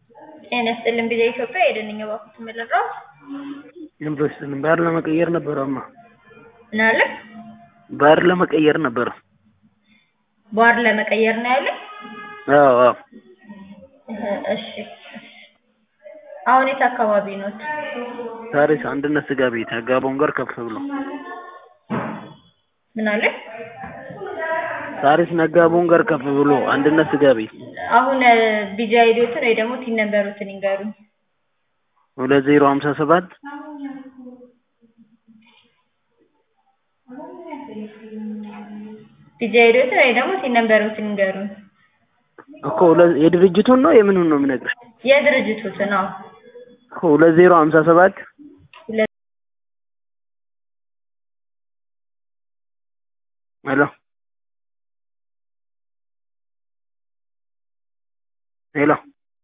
ጤና ይስጥልን ቢዛ ኢትዮጵያ የደንኛ ባኩት ምልራው ዩኒቨርሲቲን ባህር ለመቀየር ነበር አማ ምን አለ ባህር ለመቀየር ነበር። ባህር ለመቀየር ነው ያለ። አዎ አዎ እሺ አሁን የት አካባቢ ኖት? ሳሪስ አንድነት ስጋ ቤት አጋቦን ጋር ከፍ ብሎ ምን አለ ሳሪስ ነጋቦን ጋር ከፍ ብሎ አንድነት ስጋ ቤት አሁን ቢጃ አይዲዮትን ወይ ደግሞ ቲን ነምበሮትን ይንገሩኝ። ሁለት ዜሮ ሀምሳ ሰባት ቢጃ አይዲዮትን ወይ ደግሞ ቲን ነምበሮትን ይንገሩኝ። እኮ ሁለት- የድርጅቱን ነው የምኑን ነው የምነግርሽ? የድርጅቱትን አዎ እኮ ሁለት ዜሮ ሀምሳ ሰባት ሁለት ሄሎ ሄሎ